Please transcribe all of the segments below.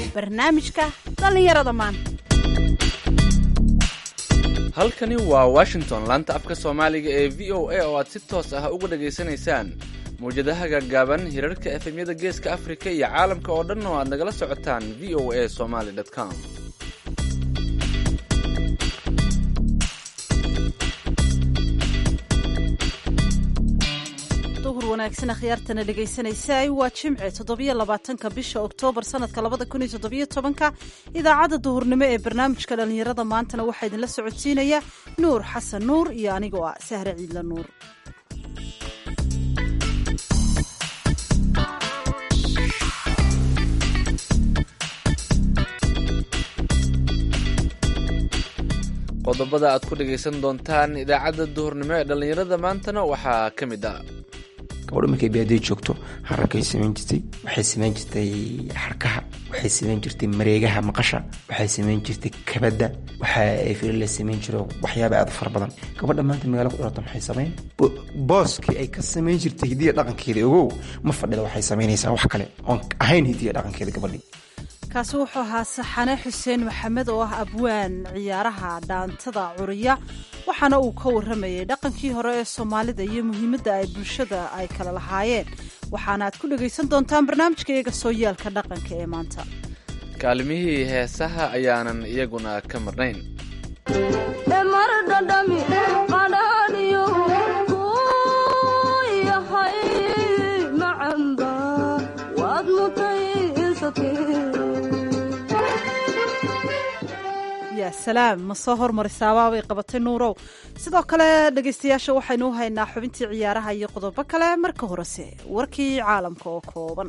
barnaamijka dhallinyarada maanta halkani waa washington laanta afka soomaaliga ee v o a oo aad si toos ah uga dhegaysanaysaan mawjadaha gaagaaban hirarka efemyada geeska afrika iyo caalamka oo dhan oo aad nagala socotaan v o a somaly com duhur wanaagsan akhyaartana dhegaysanaysaay waa jimce toddobiyo labaatanka bisha oktoobar sanadka labada kun iyo toddobiyo tobanka idaacadda duhurnimo ee barnaamijka dhallinyarada maantana waxaa idinla socodsiinaya nuur xasan nuur iyo anigoo ah sahre ciidla nuur qodobada aad ku dhegaysan doontaan idaacadda duhurnimo ee dhallinyarada maantana waxaa ka mid ah gabadho markay baadiyo joogto hararkay samayn jirtay waxay samayn jirtay xarkaha waxay samayn jirtay mareegaha maqasha waxay samayn jirtay kabadda waxa ay fili la samayn jiro waxyaaba aad u fara badan gabadha maanta magaalo ku dhalata maxay samayn booskii ay ka samayn jirtay hidiya dhaqankeeda ogow ma fadhida waxay samaynaysaa wax kale oon ahayn hidiya dhaqankeeda gabadhii kaasi wuxuu ahaa saxane xuseen maxamed oo ah abwaan ciyaaraha dhaantada curiya waxaana uu ka warramayay dhaqankii hore ee soomaalida iyo muhiimadda ay bulshada ay kala lahaayeen waxaana aad ku dhegaysan doontaan barnaamijka iyaga sooyaalka dhaqanka ee maanta kaalmihii heesaha ayaanan iyaguna ka marnayn ya salaam ma soo hormarisaababay qabatay nuurow sidoo kale dhegaystayaasha waxaynu u haynaa xubintii ciyaaraha iyo qodobo kale marka horese warkii caalamka oo kooban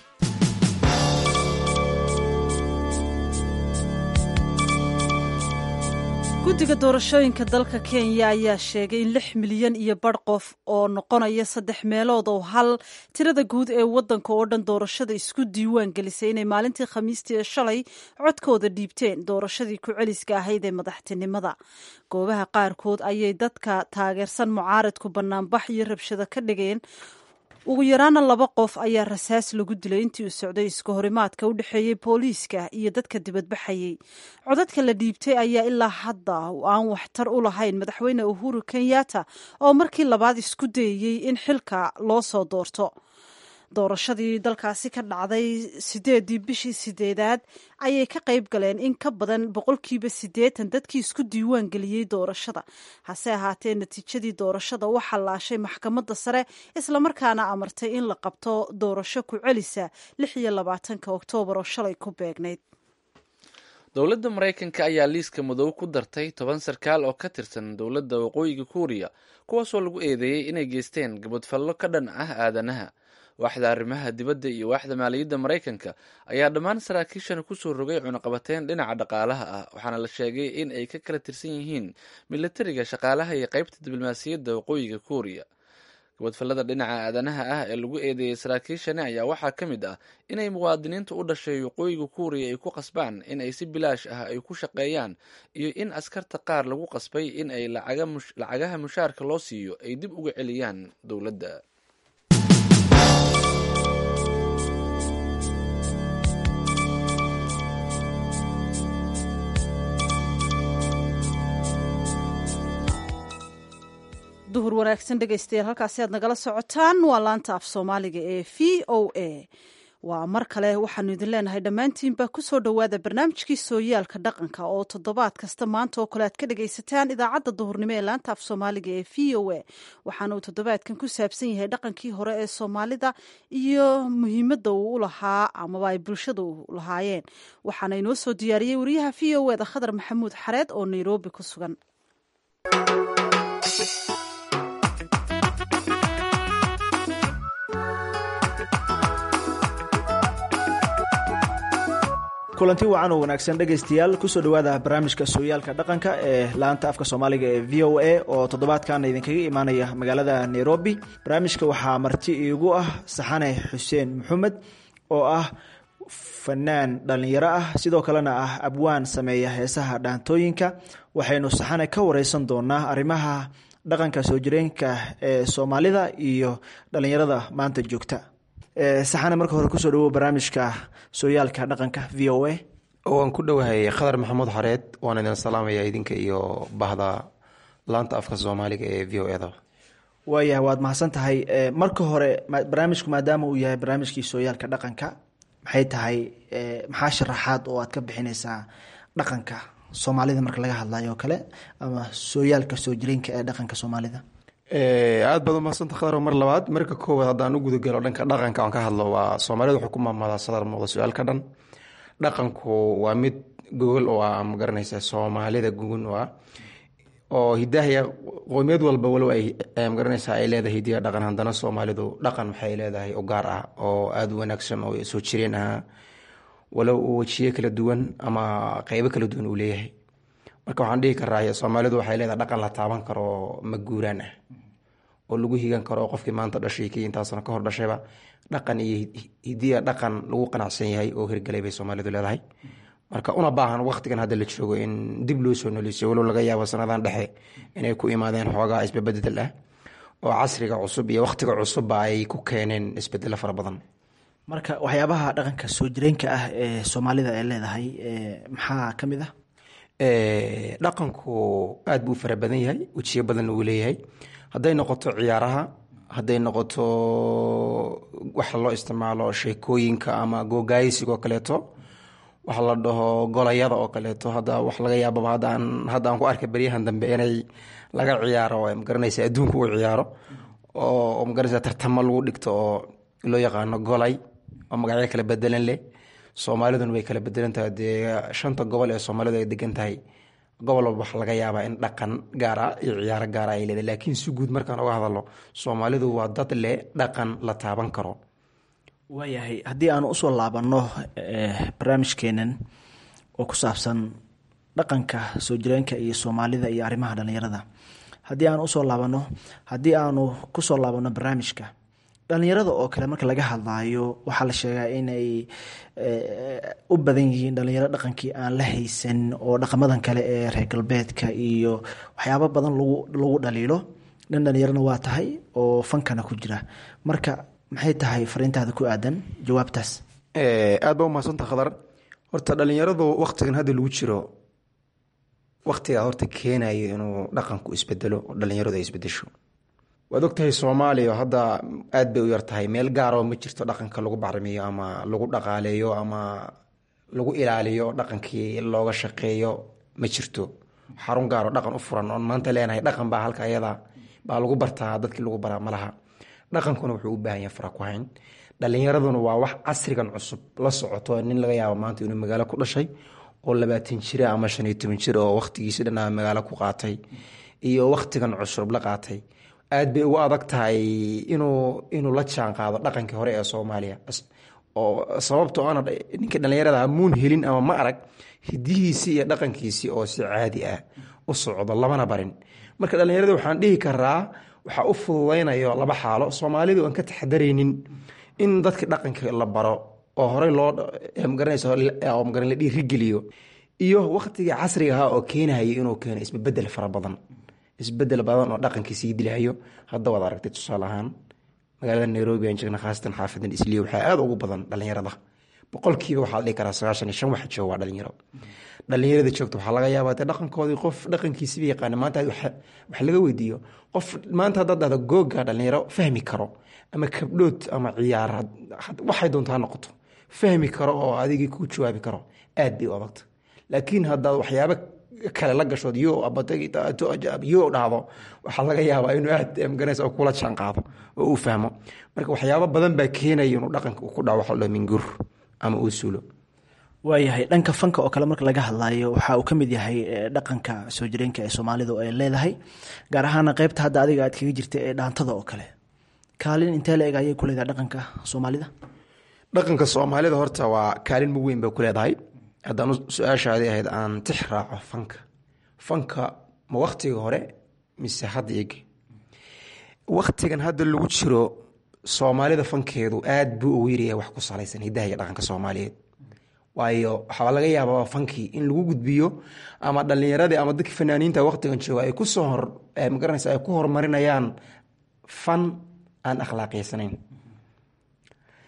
guddiga doorashooyinka dalka kenya ayaa sheegay in lix milyan iyo badh qof oo noqonaya saddex meelood oo hal tirada guud ee waddanka oo dhan doorashada isku diiwaan gelisay inay maalintii khamiistii ee shalay codkooda dhiibteen doorashadii ku celiska ahayd ee madaxtinimada goobaha qaarkood ayay dadka taageersan mucaaradku bannaanbax iyo rabshado ka dhigeen ugu yaraana laba qof ayaa rasaas lagu dilay intii uu socday iska horimaadka u dhexeeyey booliiska iyo dadka dibadbaxayey codadka la dhiibtay ayaa ilaa hadda aan waxtar u lahayn madaxweyne uhuru kenyatta oo markii labaad isku dayeyey in xilka loo soo doorto doorashadii dalkaasi ka dhacday sideedii bishii sideedaad ayay ka qayb galeen in ka badan boqolkiiba siddeetan dadkii isku diiwaan geliyey doorashada hase ahaatee natiijadii doorashada waxaa laashay maxkamadda sare islamarkaana amartay in la qabto doorasho ku celisa lix iyo labaatanka oktoobar oo shalay ku beegnayd dowladda maraykanka ayaa liiska madow ku dartay toban sarkaal oo ka tirsan dowladda waqooyiga kuuriya kuwaasoo lagu eedeeyey inay geysteen gabadfallo ka dhan ah aadanaha waaxda arrimaha dibadda iyo waaxda maaliyadda maraykanka ayaa dhammaan saraakiishan kusoo rogay cunaqabateyn dhinaca dhaqaalaha ah waxaana la sheegay in ay ka kala tirsan yihiin milatariga shaqaalaha iyo qaybta diblomaasiyadda waqooyiga kuuriya gabadfallada dhinaca aadanaha ah ee lagu eedeeyey saraakiishani ayaa waxaa ka mid ah inay muwaadiniinta u dhashay waqooyiga kuuriya ay ku qasbaan in ay si bilaash ah ay ku shaqeeyaan iyo in askarta qaar lagu qasbay in ay lacagaha mushaarka loo siiyo ay dib uga celiyaan dowladda duhur wanaagsan dhegaystayaal halkaasi aad nagala socotaan waa laanta af soomaaliga ee v o a waa mar kale waxaanu idin leenahay dhammaantiinba kusoo dhowaada barnaamijkii sooyaalka dhaqanka oo toddobaad kasta maanta oo kale aad ka dhagaysataan idaacadda duhurnimo ee laanta af soomaaliga ee v o a waxaana uu toddobaadkan ku saabsan yahay dhaqankii hore ee soomaalida iyo muhiimadda uu u lahaa amaba ay bulshada u lahaayeen waxaana inoo soo diyaariyey wariyaha v o eda khadar maxamuud xareed oo nairobi ku sugan kulanti wacan oo wanaagsan dhegaystayaal kusoo dhowaada barnaamijka sooyaalka dhaqanka ee laanta afka soomaaliga ee v o a oo toddobaadkan idinkaga imaanaya magaalada nairobi barnaamijka waxaa marti iigu ah saxane xuseen maxamed oo ah fanaan dhallinyaro ah sidoo kalena ah abwaan sameeya heesaha dhaantooyinka waxaynu saxane ka wareysan doonaa arrimaha dhaqanka soo jireenka ee soomaalida iyo dhallinyarada maanta joogta saxane marka hore kusoo dhawow barnaamijka sooyaalka dhaqanka v o a waan ku dhowahay khadar maxamuud xareed waan idin salaamaya idinka iyo bahda laanta afka soomaaliga ee v o eda waayahay waad mahadsan tahay marka hore barnaamijku maadaama uu yahay barnaamijkii sooyaalka dhaqanka maxay tahay maxaa sharaxaad oo aad ka bixineysaa dhaqanka soomaalida marka laga hadlayo oo kale ama sooyaalka soo jireenka ee dhaqanka soomaalida aada baad umahadsanta khadar mar labaad marka koowaad haddaan u gudagalo dhanka dhaqanka aan ka hadlo waa soomaalida wuxuu ku maamaadaa sadar muuqda su-aalka dhan dhaqanku waa mid gogol oo ah ma garanaysa soomaalida gugun oo ah oo hidahaya qoomiyad walba walow ay magaranaysa ay leedahay hidiya dhaqan haddana soomaalidu dhaqan waxay leedahay u gaar ah oo aada u wanaagsan oo soo jireen ahaa walow uu wejiye kala duwan ama qeybo kala duwan uu leeyahay marka waxaan dhihi karaa soomaalidu waxay leedahay dhaqan la taaban karo maguuraan ah oo lagu higan karo qofkii maanta dhashay kii intaasna ka hor dhashayba dhaqan iyo hidiya dhaqan lagu qanacsan yahay oo hirgalay bay soomaalidu leedahay marka una baahan waqtigan hadda la joogo in dib loo soo noleysiyo walow laga yaabo sanadan dhexe inay ku imaadeen xoogaa isbabedel ah oo casriga cusub iyo waqtiga cusubba ay ku keeneen isbedelo fara badan marka waxyaabaha dhaqanka soo jireenka ah ee soomaalida ay leedahay maxaa ka mid ah dhaqanku aada buu u fara badan yahay wejiyo badanna uu leeyahay hadday noqoto ciyaaraha hadday noqoto waxa loo isticmaalo sheekooyinka ama googaaysigoo kaleeto waxa la dhaho golayada oo kaleeto hadda wax laga yaababa haddaan hadda aan ku arkay beryahan dambe inay laga ciyaaro magaranaysa adduunka uu ciyaaro oo magaranaysa tartamo lagu dhigto oo loo yaqaano golay oo magacyo kala bedelan leh soomaaliduna way kala bedelan tahay dee shanta gobol ee soomaalidu ay degan tahay gobol walba waxa laga yaabaa in dhaqan gaara iyo ciyaaro gaara ay leedahay laakiin si guud markaan uga hadalo soomaalidu waa dad leh dhaqan la taaban karo waayahay haddii aanu usoo laabanno barnaamijkeenan oo ku saabsan dhaqanka soo jireenka iyo soomaalida iyo arrimaha dhallinyarada haddii aanu usoo laabanno haddii aanu kusoo laabanno barnaamijka dhallinyarada oo kale marka laga hadlaayo waxaa la sheegaa inay u badan yihiin dhallinyaro dhaqankii aan la haysan oo dhaqamadan kale ee reer galbeedka iyo waxyaabo badan lagu dhaliilo dhan dhallinyarona waa tahay oo fankana ku jira marka maxay tahay fariintaada ku aadan jawaabtaas aad ba umahadsanta khadar horta dhalinyaradu waktigan hadda lagu jiro waktigaa horta keenayo inuu dhaqanku isbedelo oo dhalinyaradu ay isbedesho waad ogtahay soomaaliya hadda aad bay u yartahay meel gaaroo ma jirto dhaqanka lagu bacrimiyo ama lagu dhaqaaleeyo ama lagu ilaaliyo dhaqankii looga shaqeeyo ma jirto xarun gaaroo dhaqan u furan oon maanta leenahay dhaqan baa halka ayada baa lagu bartaa dadkii lagu baraa malaha dhaqankuna wuxuu u baahan yahay fara ku hayn dhalinyaraduna waa wax casrigan cusub la socoto nin laga yaabo maanta inuu magaalo ku dhashay oo labaatan jira ama shan iyo toban jir oo wakhtigiisi dhanaa magaalo ku qaatay iyo wakhtigan cusub la qaatay aad bay ugu adag tahay inuu inuu la jaan qaado dhaqankii hore ee soomaaliya oo sababto ana ninka dhalinyarada muun helin ama ma arag hidihiisii iyo dhaqankiisii oo si caadi ah u socdo lamana barin marka dhalinyarada waxaan dhihi karaa waxaa u fududaynayo laba xaalo soomaalidu aan ka taxadaraynin in dadka dhaqanka la baro oo horey loo magaranaysa la dhiirigeliyo iyo waktigii casriga ahaa oo keenayo inuu keeno isbebedel fara badan isbedel badan oo dhaqankii sii dilahayo hadda waad aragtay tusaale ahaan magaalada nairobi aan jeegna khaasatan xaafadan isliya waxaa aada ugu badan dhalinyarada boqolkiiba waxaa la dhihi karaa sagaashan iyo shan waxa jooga waa dhalinyaro dhalinyarada joogta waxaa laga yaabaa dee dhaqankoodii qof dhaqankiisiba yaqaana maanta wax laga weydiiyo qof maanta haddaad dhahdo googa dhalinyaro fahmi karo ama kabdhood ama ciyaar waxay doonto ha noqoto fahmi karo oo adigii ku jawaabi karo aad bay u adagta laakiin haddaad waxyaabo kale la gashood yo yo dhahdo waxaa laga yaabaa inuu aad magaranaysa oo kula jaan qaado oo uu fahmo marka waxyaabo badan baa keenaya inuu dhaqanka ku dhaco waxa la mingur ama uu suulo waayahay dhanka fanka oo kale marka laga hadlayo waxa uu ka mid yahay dhaqanka soo jireenka ee soomaalidu ay leedahay gaar ahaana qeybta hadda adiga aad kaga jirta ee dhaantada oo kale kaalin intee la eg ayay ku leedahay dhaqanka soomaalida dhaqanka soomaalida horta waa kaalin mug weyn bay ku leedahay haddaan su-aashaadii ahayd aan tix raaco fanka fanka ma waktiga hore mise hadda ege waktigan hadda lagu jiro soomaalida fankeedu aad buu ugu yaryahay wax ku salaysan hidaha iyo dhaqanka soomaaliyeed waayo waxaa laga yaabaa fankii in lagu gudbiyo ama dhalinyaradii ama dadkii fanaaniinta waktigan jooga ay kusoo hor magaranaysa ay ku horumarinayaan fan aan akhlaaqeysanayn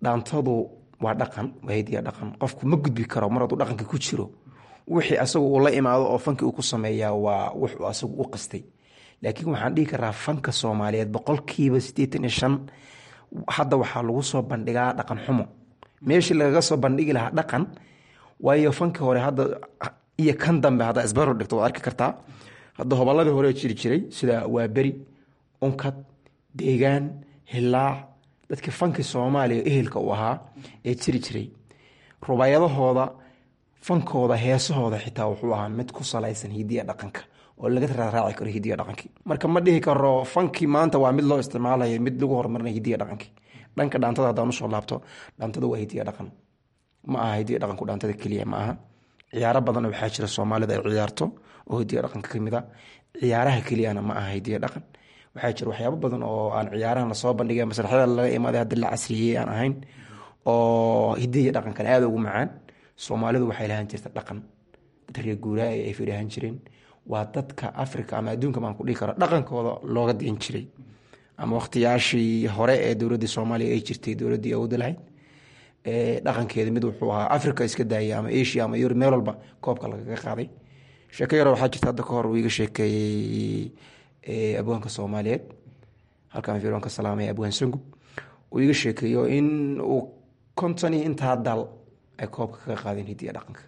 dhaantadu waa dhaqan waa hidiya dhaqan qofku ma gudbi karo mar hadduu dhaqanka ku jiro wixii asagu uu la imaado oo fanki uu ku sameeyaa waa wuxuu asagu u qastay laakiin waxaan dhihi karaa fanka soomaaliyeed boqolkiiba siddeetan iyo shan hadda waxaa lagu soo bandhigaa dhaqan xumo meeshii lagaga soo bandhigi lahaa dhaqan waayo fanki hore hadda iyo kan dambe haddaa isbaro dhigto waad arki kartaa hadda hoballadii hore jiri jiray sida waaberi unkad deegaan hilaac dadkii fanki soomaaliya ehelka u ahaa ee jiri jiray rubaayadahooda fankooda heesahooda xitaa wuxuu ahaa mid ku salaysan hidiya dhaqanka oo laga raaraaci karo hidiya dhaqankii marka ma dhihi karo fankii maanta waa mid loo isticmaalayo mid lagu horumarinayo hidiya dhaqankii dhanka dhaantada haddaan usoo laabto dhaantada waa hidiya dhaqan ma aha hidiya dhaqanku dhaantada keliya ma aha ciyaaro badan waxaa jira soomaalida ay ciyaarto oo hidiya dhaqanka kamid a ciyaaraha keliyana ma aha hidiya dhaqan waxaa jira waxyaabo badan oo aan ciyaarahan lasoo bandhigay masraxyada laga imaaday hadda la casriyey aan ahayn oo hidiya dhaqankan aada ugu macaan soomaalidu waxay lahaan jirta dhaqan dad reer guuraa ay fidhahan jireen waa dadka africa ama adduunka baan ku dhihi karo dhaqankooda looga diin jiray ama wakhtiyaashii hore ee dowladdii soomaaliya ay jirtay dowladdii awoodda lahayd dhaqankeeda mid wuxuu ahaa africa iska daayay ama asia ama yurub meel walba koobka lagaga qaaday sheeko yaro waxaa jirta hadda kahor uu iga sheekeeyey abwaanka soomaaliyeed halkaan firoonka salaamay abwaan sangub uu iga sheekeeyo in uu konton iyo intaa dal ay koobka kaga qaadeen hidiya dhaqanka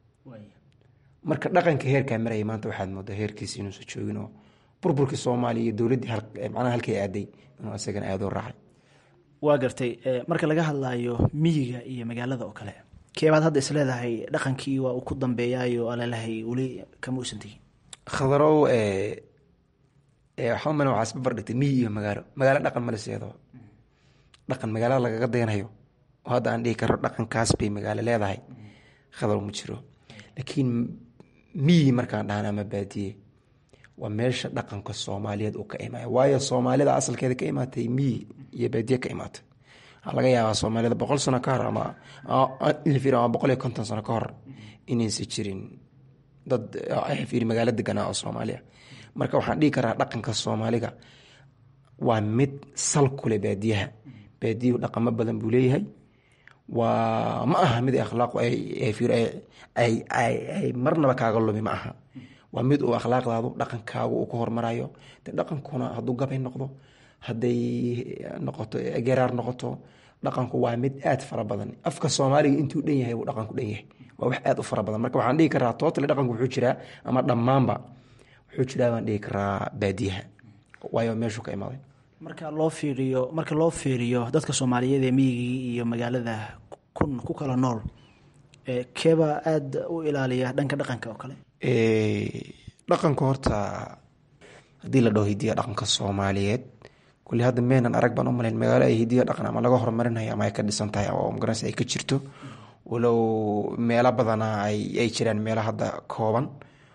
marka dhaqanka heerkaa maraya maanta waxaad moodaa heerkiisa inuusan joogin oo burburkii soomaaliya iyo dowladdii macnaha halkay aaday inuu isagana aada u raacay waa gartay marka laga hadlayo miyiga iyo magaalada oo kale keebaad hadda isleedahay dhaqankii waa uu ku dambeeyaayo alalahay weli kama uusan tegin khadarow waxaa umale waxaa isba bardhigtay miyi iyo magaalo magaalo dhaqan male seedoo dhaqan magaalada lagaga daynayo oo hadda aan dhihi karo dhaqankaas bay magaalo leedahay khadar ma jiro laakiin miyi markaan dhahan ama baadiye waa meesha dhaqanka soomaaliyeed uu ka imaayo waayo soomaalida asalkeeda ka imaatay miyi iyo baadiye ka imaatay waxaa laga yaabaa soomaalida boqol sano ka hor ama ama boqol iyo konton sano ka hor inaysan jirin dad fiiri magaalo deganaa oo soomaaliya marka waxaan dhihi karaa dhaqanka soomaaliga waa mid sal kule baadiyaha baadiyuhu dhaqamo badan buu leeyahay waa ma aha mid akhlaaq ay marnaba kaaga lumi ma aha waa mid uu akhlaaqdaadu dhaqankaagu uu ka hormarayo de dhaqankuna hadduu gabay noqdo hadday noqoto geraar noqoto dhaqanku waa mid aad fara badan afka soomaaliga intuu dhan yahay buu dhaqanku dhan yahay waa wax aad u fara badan marka waxaan dhihi karaa tootale dhaqanku wuxuu jiraa ama dhammaanba wuxuu jiraa baan dhihi karaa baadiyaha waayo meeshuu ka imaaday marka loo fiiriyo marka loo fiiriyo dadka soomaaliyeed ee miyigii iyo magaalada kun ku kala nool keeba aada u ilaaliya dhanka dhaqanka oo kale dhaqanka horta haddii la dhaho hidiya dhaqanka soomaaliyeed kulli hadda meenan arag baan u malayn magaalo ay hidiya dhaqan ama laga horumarinayo ama ay ka dhisan tahay oo magaranaysa ay ka jirto walow meelo badana ay jiraan meelo hadda kooban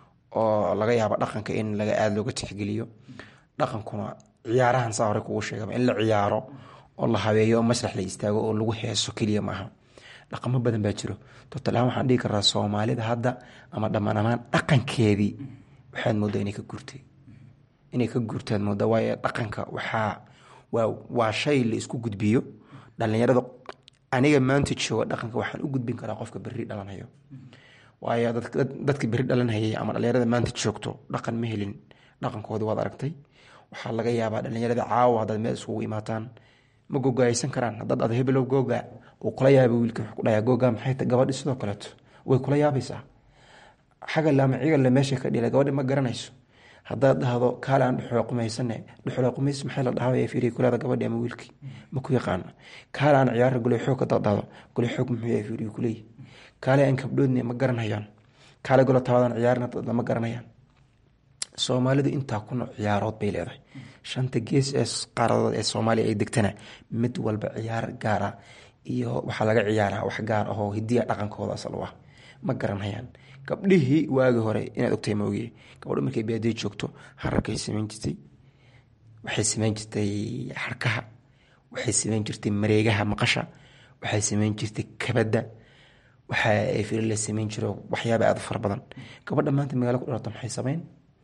oo laga yaabo dhaqanka in laga aada looga tixgeliyo dhaqankuna ciyaarahan saa hore kugu sheegaba in la ciyaaro oo la habeeyo oo masrax la istaago oo lagu heeso keliya maaha dhaqamo badan baa jiro totalahaan waxaan dhihi karaa soomaalida hadda ama dhammaan amaan dhaqankeedii waxaad moodaa inay ka guurtay inay ka guurtaad moodaa waayo dhaqanka waxaa waa waa shay la isku gudbiyo dhallinyarada aniga maanta jooga dhaqanka waxaan u gudbin karaa qofka berri dhalanayo waayo dadka berri dhalanhayay ama dhallinyarada maanta joogto dhaqan ma helin dhaqankoodii waad aragtay waxaa laga yaabaa dhallinyarada caawa haddaad meel iskugu imaataan ma gogaaysan karaan haddaad ad hebelow googa uu kula yaaba wiilka wuxuu ku dhayaa googa maxay ta gabadhi sidoo kaleeto way kula yaabaysaa xagal ama cigalle meesha ka dhila gabadhi ma garanayso haddaad dhahdo kaale aan dhexooqumaysane dhexooqumays maxay la dhahaa fiiriya kulaada gabadhi ama wiilkii ma ku yaqaana kaale aan ciyaara gole xoog haddaad dhahdo gole xoog muxuu yahay fiiriya kuleeyi kaale aan kabdhoodne ma garanayaan kaale golo tabadan ciyaarin lama garanayaan soomaalidu intaa ku nooc ciyaarood bay leedahay shanta gees ee qaaradood ee soomaaliya ay degtana mid walba ciyaar gaar ah iyo waxaa laga ciyaaraa wax gaar ahoo hidiya dhaqankooda asal u ah ma garanayaan gabdhihii waagi hore inaad ogtahay maogiye gabadho markay baadiye joogto hararkay samayn jirtay waxay samayn jirtay xarkaha waxay samayn jirtay mareegaha maqasha waxay samayn jirtay kabadda waxa firi la samayn jiro waxyaaba aada u fara badan gabadha maanta magaalo ku dhalato maxay samayn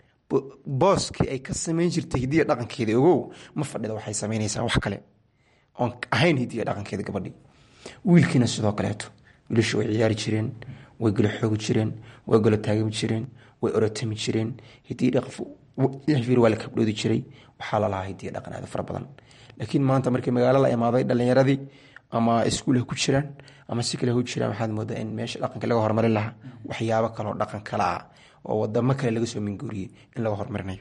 booskii ay ka samayn jirtay hidiya dhaqankeeda ogow ma fadhida waxay samaynaysaa wax kale oon ahayn hidiya dhaqankeeda gabadhii wiilkiina sidoo kaleeto wiilashu way ciyaari jireen way galo xoogi jireen way galo taagami jireen way orotami jireen hidii dhaqfir waa la kabdhoodi jiray waxaa lalahaa hidiya dhaqan aada fara badan laakiin maanta markii magaalo la imaaday dhalinyaradii ama iskuul ha ku jiraan ama si kale ha ku jiraan waxaad moodaa in meesha dhaqanka laga horumarin lahaa waxyaabo kaloo dhaqan kale ah oo wadamo kale laga soo minguuriyey in laga horumarinayo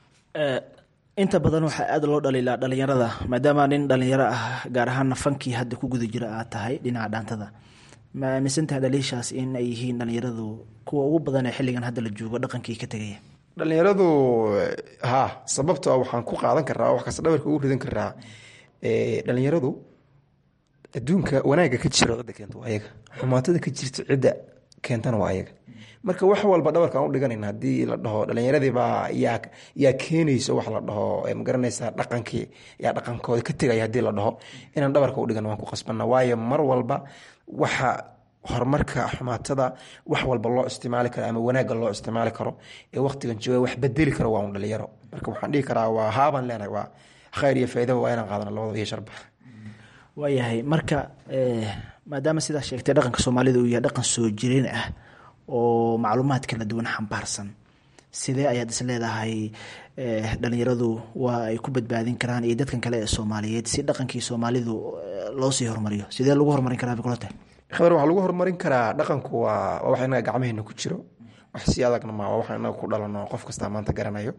inta badan waxaa aada loo dhaliilaa dhalinyarada maadaama nin dhalinyaro ah gaar ahaana fankii hadda ku guda jira aad tahay dhinaca dhaantada ma aaminsantahay dhaliishaas in ay yihiin dhalinyaradu kuwa ugu badan ee xilligan hadda la joogo dhaqankii ka tegaya dhalinyaradu ha sababto waxaan ku qaadan karaa wax kasta dhabarka ugu ridan karaa dhalinyaradu adduunka wanaagga ka jira cidda keenta waa ayaga xumaatada ka jirta cidda keentana waa ayaga marka wax walba dhabarkaan u dhiganayna haddii la dhaho dhalinyaradibaa yaa yaa keenayso wax la dhaho magaranaysaa dhaqankii yaa dhaqankooda ka tegaya haddii la dhaho inaan dhabarka u dhigan waan ku qasbana waayo mar walba waxa horumarka xumaatada wax walba loo isticmaali karo ama wanaagga loo isticmaali karo ee waqtigan jooga wax bedeli karo waa un dhalinyaro marka waxaan dhihi karaa waa haabaan leenahay waa khayr iyo faaidaba waa inaan qaadana labadaba iyo sharba waayahay marka maadaama sidaa sheegtay dhaqanka soomaalida uu yahay dhaqan soo jireen ah oo macluumaad kala duwan xambaarsan sidee ayaad is leedahay dhalinyaradu waa ay ku badbaadin karaan iyo dadkan kale ee soomaaliyeed si dhaqankii soomaalidu loo sii horumariyo sidee lagu horumarin karaa bikulata khabar waxaa lagu horumarin karaa dhaqanku waa waa wax inaga gacmaheena ku jiro wax si adagna ma waa wax inaga ku dhalano qof kastaa maanta garanayo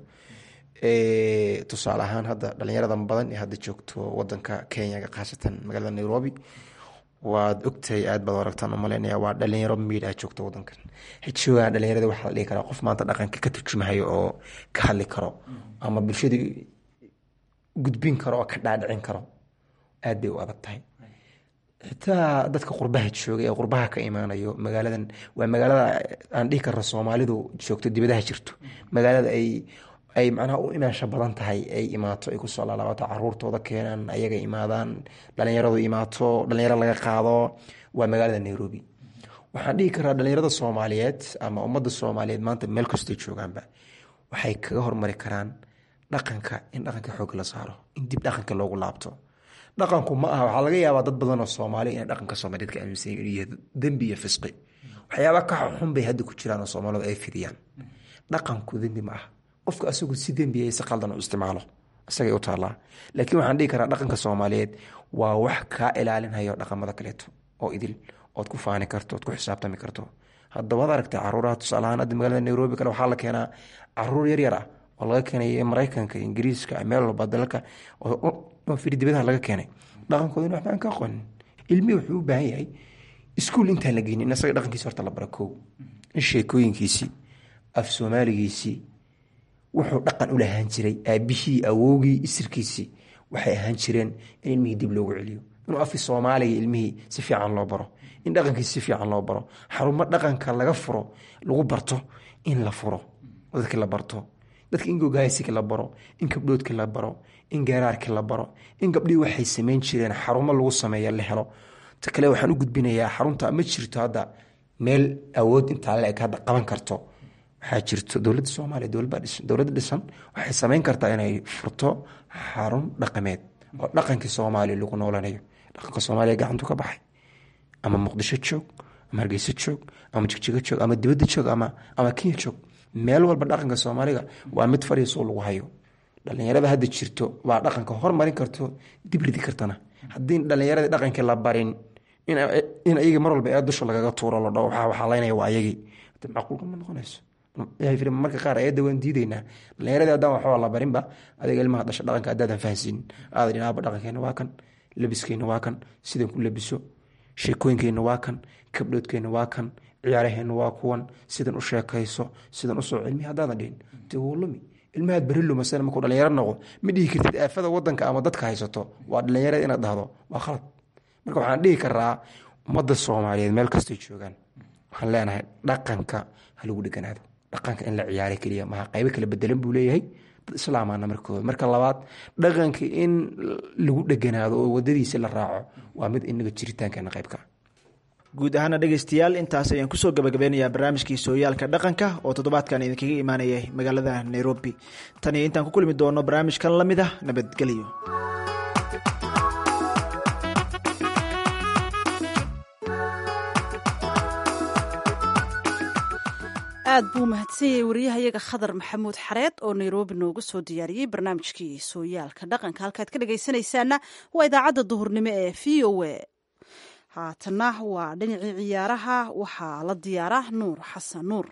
tusaale ahaan hadda dhalinyarada badan ee hadda joogto wadanka kenya khaasatan magaalada nairobi waad ogtahay aad baad aragtaan umaleynaya waa dhalinyaro miid ah joogto wadankan xijoogan dhalinyarada waxaa la dhihi karaa qof maanta dhaqanka ka turjumahayo oo ka hadli karo ama bulshada gudbin karo oo ka dhaadhicin karo aad bay u adag tahay xitaa dadka qurbaha jooga ee qurbaha ka imaanayo magaaladan waa magaalada aan dhihi karno soomaalidu joogto dibadaha jirto magaalada ay ay macnaha u imaansho badan tahay ay imaato ay kusoo laalaabato caruurtooda keenaan ayaga imaadaan dhalinyaradu imaato dhalinyaro laga qaado waa magaalada nairobi waxaan dhihi karaa dhalinyarada soomaaliyeed ama ummadda soomaaliyeed maanta meel kastay joogaanba waxay kaga hormari karaan dhaqanka in dhaqanka xoog la saaro in dib dhaqanka loogu laabto dhaqanku ma aha waxaa laga yaabaa dad badan oo soomaali inay dhaqanka soomaaliyeed ka aaminsan yihiin dembi iyo fisqi waxyaaba ka xun bay hadda ku jiraan oo soomaalidu ay fidiyaan dhaqanku dembi ma aha qofka asagu si dembiya si qaldan u isticmaalo isagay u taallaa laakiin waxaan dhihi karaa dhaqanka soomaaliyeed waa wax kaa ilaalinhayo dhaqamada kaleeto oo idil ood ku faani karto ood ku xisaabtami karto haddabaad aragtay caruuraha tusaalahaan hadda magaalada nairobi kale waxaa la keenaa caruur yaryar ah oo laga keenay maraykanka ingiriiska meel walba dalalka oo firi dibadaha laga keenay dhaqankoodana waxba aan ka aqoonin ilmihi wuxuu u baahan yahay iskuul intaan la geynin in asaga dhaqankiisi horta la bara kow in sheekooyinkiisii af soomaaligiisii wuxuu dhaqan u lahaan jiray aabihii awowgii isirkiisii waxay ahaan jireen in ilmihii dib loogu celiyo inuu afi soomaaliga ilmihii si fiican loo baro in dhaqankiisi si fiican loo baro xarumo dhaqanka laga furo lagu barto in la furo dadki la barto dadka in gogaayasiki la baro in kabdhoodki la baro in geeraarki la baro in gabdhihii waxay samayn jireen xarumo lagu sameeya la helo ta kale waxaan u gudbinayaa xarunta ma jirto hadda meel awood intaa la eg hadda qaban karto waxaa jirto dowladda soomaaliya dowladda dhisan waxay samayn kartaa inay furto xarun dhaqameed oo dhaqankii soomaaliya lagu noolanayo dhaqanka soomaaliya gacantu ka baxay ama muqdisho joog ama hargeyso joog ama jigjigo joog ama dibadda joog ama ama kenya joog meel walba dhaqanka soomaaliga waa mid fariisoo lagu hayo dhalinyarada hadda jirto waa dhaqanka hormarin karto dib ridi kartana haddii dhalinyarada dhaqankii la barin in ayaga mar walba ee dusha lagaga tuuro la dhao waxaa laynaya waa ayagii macquulka ma noqonayso marka qaar ayadda waan diideynaa dhalinyaradii haddaan waxba la barinba adiga ilmaha dhasha dhaqanka haddaadan fahansiinin aada dhinaaba dhaqankeena waa kan labiskeena waa kan sidan ku labiso sheekooyinkeena waa kan kabdhoodkeena waa kan ciyaaraheena waa kuwan sidan u sheekayso sidan usoo cilmi haddaadan dhihin dee wuu lumi ilmahaad beri lumasana markuu dhalinyaro noqdo ma dhihi kartid aafada wadanka ama dadka haysato waa dhalinyarada inaad dhahdo waa khalad marka waxaan dhihi karaa ummadda soomaaliyeed meel kastay joogaan waxaan leenahay dhaqanka ha lagu dheganaado dhaqanka in la ciyaara keliya maha qaybo kala bedelan buu leeyahay dad islaamana markooda marka labaad dhaqanka in lagu dheganaado oo wadadiisa la raaco waa mid inaga jiritaankeena qaybka guud ahaana dhegeystayaal intaas ayaan kusoo gabagabeynayaa barnaamijkii sooyaalka dhaqanka oo toddobaadkan idinkaga imaanayay magaalada nairobi tan iyo intaan ku kulmi doono barnaamijkan la mid ah nabadgelyo aad buu mahadsanyayay wariyahayaga khadar maxamuud xareed oo nairobi nooga soo diyaariyey barnaamijkii sooyaalka dhaqanka halkaad ka dhagaysanaysaana waa idaacadda duhurnimo ee v o a haatanna waa dhinacii ciyaaraha waxaa la diyaara nuur xasan nuur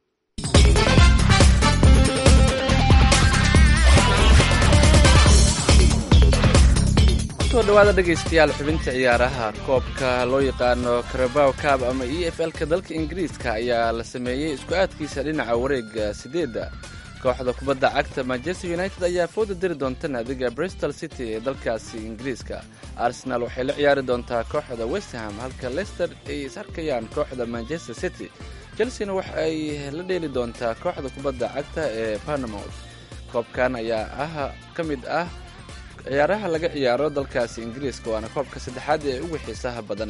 kusoo dhawaada dhegaystayaal xubinta ciyaaraha koobka loo yaqaano karabaw kaab ama e f l-ka dalka ingiriiska ayaa la sameeyey isku aadkiisa dhinaca wareega sideedda kooxda kubadda cagta manchester united ayaa fooda diri doonta naadiga bristol city ee dalkaasi ingiriiska arsenal waxay la ciyaari doontaa kooxda westham halka leicester ay is arkayaan kooxda manchester city chelsena waxa ay la dheeli doontaa kooxda kubadda cagta ee panamouth koobkan ayaa ah ka mid ah ciyaaraha laga ciyaaro dalkaasi ingiriiska waana koobka saddexaad ee ugu xiisaha badan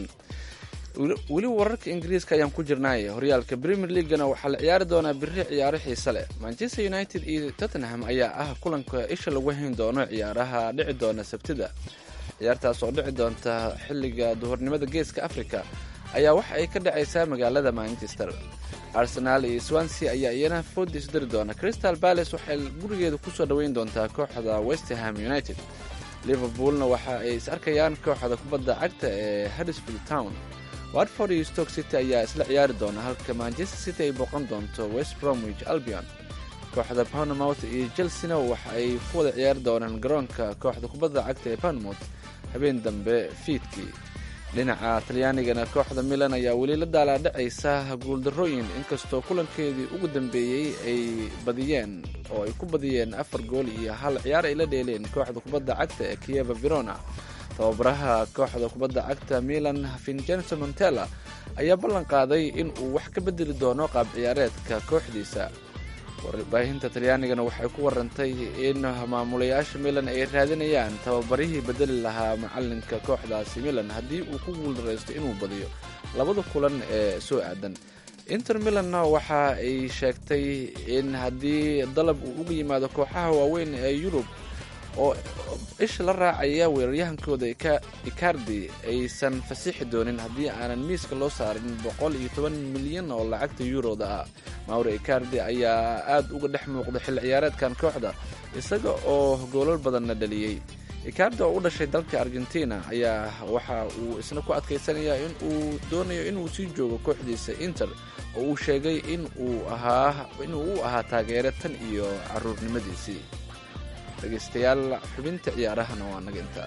weli wararka ingiriiska ayaan ku jirnaay horyaalka premier leaguena waxaa la ciyaari doonaa biri ciyaaro xiise leh manchester united iyo tottenham ayaa ah kulanka isha lagu hayn doono ciyaaraha dhici doona sabtida ciyaartaas oo dhici doonta xilliga duhurnimada geeska africa ayaa waxa ay ka dhacaysaa magaalada manchester arsenaal iyo swansea ayaa iyana foodi isdiri doona crystal palace waxay gurigeeda kusoo dhoweyn doontaa kooxda westerham united liverpoolna waxa ay is arkayaan kooxda kubadda cagta ee huddersfield town watford iyo stoke city ayaa isla ciyaari doona halka manchester city ay booqan doonto west bromwich albion kooxda panamouth iyo chelsena waxa ay ku wada ciyaari doonaan garoonka kooxda kubadda cagta ee panamouth habeen dambe fiidkii dhinaca talyaanigana kooxda milan ayaa weli la daalaadhacaysa guuldarrooyin inkastoo kulankeedii ugu dambeeyey ay badiyeen oo ay ku badiyeen afar gool iyo hal ciyaar ay la dheeleen kooxda kubadda cagta ee kieva verona tababaraha kooxda kubadda cagta milan vincenzo montella ayaa ballan qaaday in uu wax ka bedeli doono qaab ciyaareedka kooxdiisa warbaahinta talyaanigana waxay ku warantay in maamulayaasha milan ay raadinayaan tababarihii bedeli lahaa macalinka kooxdaasi milan haddii uu ku guuldaraysto inuu badiyo labada kulan ee soo aadan inter milanna waxa ay sheegtay in haddii dalab uu uga yimaado kooxaha waaweyn ee yurub oo isha la raacaya weeraryahankooda icardi aysan fasixi doonin haddii aanan miiska loo saarin boqol iyo toban milyan oo lacagta yuroda ah mauro icardi ayaa aad uga dhex muuqda xilli ciyaareedkan kooxda isaga oo goolal badanna dhaliyey icardi oo u dhashay dalka argentina ayaa waxa uu isna ku adkaysanayaa in uu doonayo inuu sii joogo kooxdiisa inter oo uu sheegay in uu ahaa inuu u ahaa taageere tan iyo caruurnimadiisii dhegaystayaal xubinta ciyaarahana waa naga intaa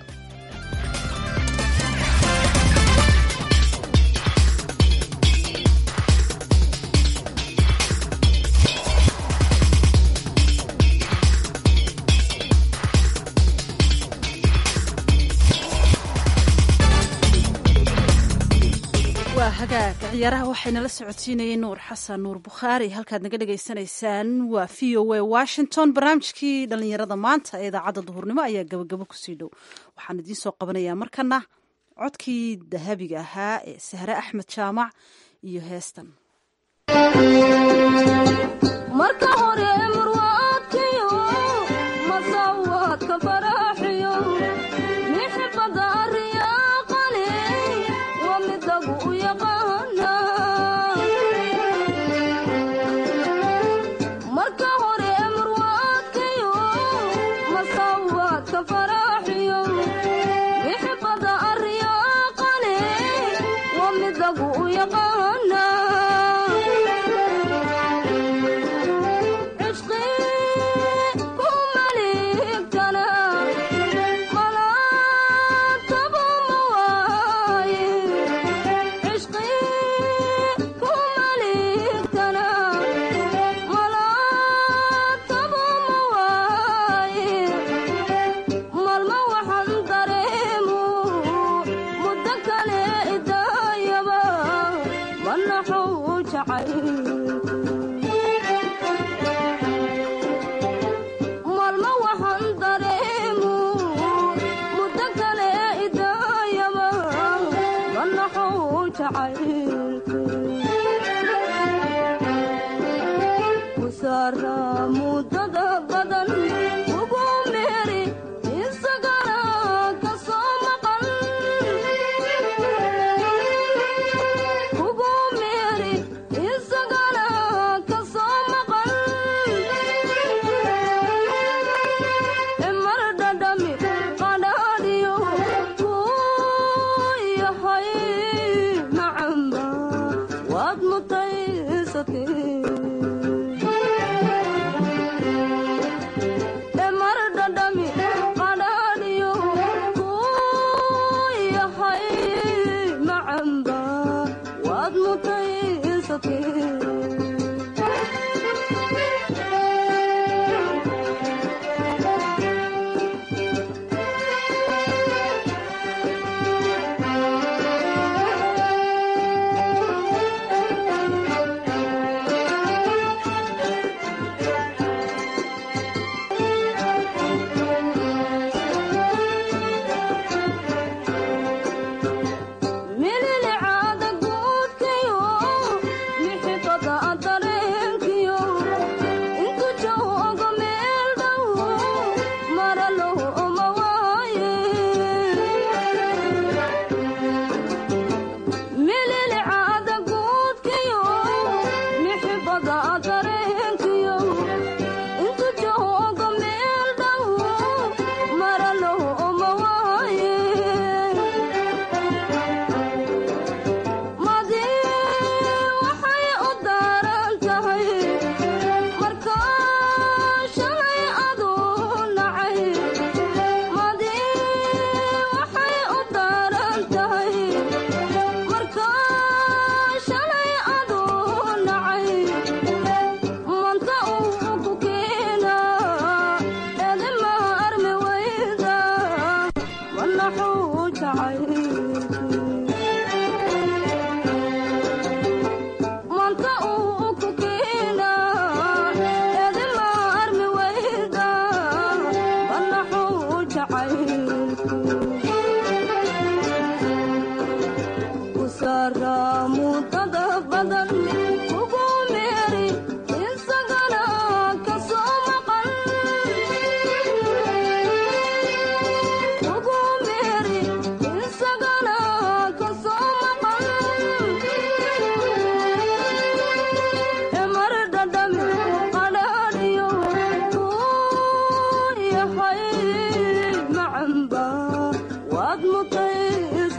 waa hagaaga ciyaaraha waxayna la socodsiinayeen nuur xasan nuur bukhaari halkaad naga dhagaysanaysaan waa v o a washington barnaamijkii dhallinyarada maanta ee idaacadda duhurnimo ayaa gabagabo kusii dhow waxaan idiin soo qabanayaa markana codkii dahabiga ahaa ee sahre axmed jaamac iyo heestan marka hore murwaadkiyo masawaadka faraxiyo mixibada ariyaaqale waa midagu u yaqaana marka hore murwaadkiyo masawaadka faraxiyo mixibada ariyaaqale waa midagu u yaqaana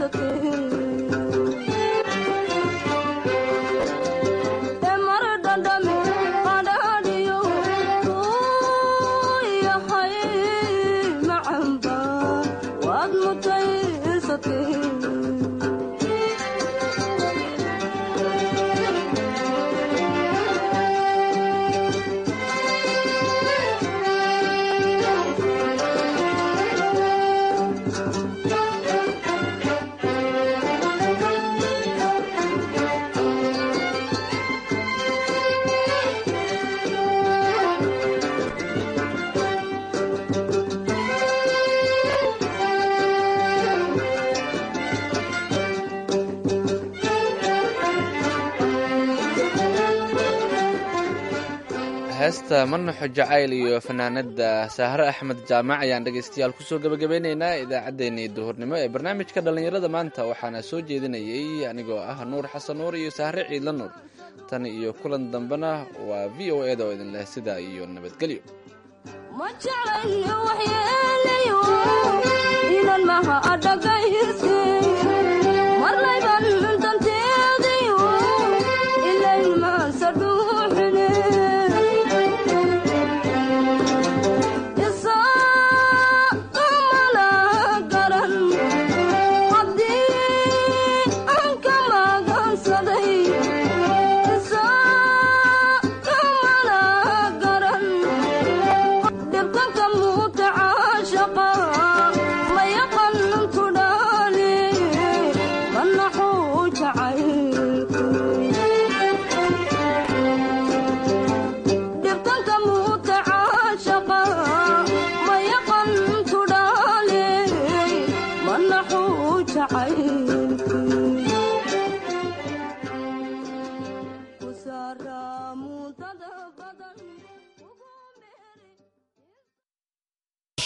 heesta manaxo jacayl iyo fanaanada saahre axmed jaamac ayaan dhegaystayaal kusoo gabagabeyneynaa idaacaddeenii duhurnimo ee barnaamijka dhallinyarada maanta waxaana soo jeedinayay anigoo ah nuur xasan nuur iyo saahre ciidla nuur tan iyo kulan dambena waa v o eda oo idin leh sidaa iyo nabadgelyo ma jeclayo waxyeelayo inan maha adhagayse marlayban danteedayo ilayn maansa dhuuxine isaamana garan haddii aan ka magansaday isaamana garan dhibkanka muuta caashaqa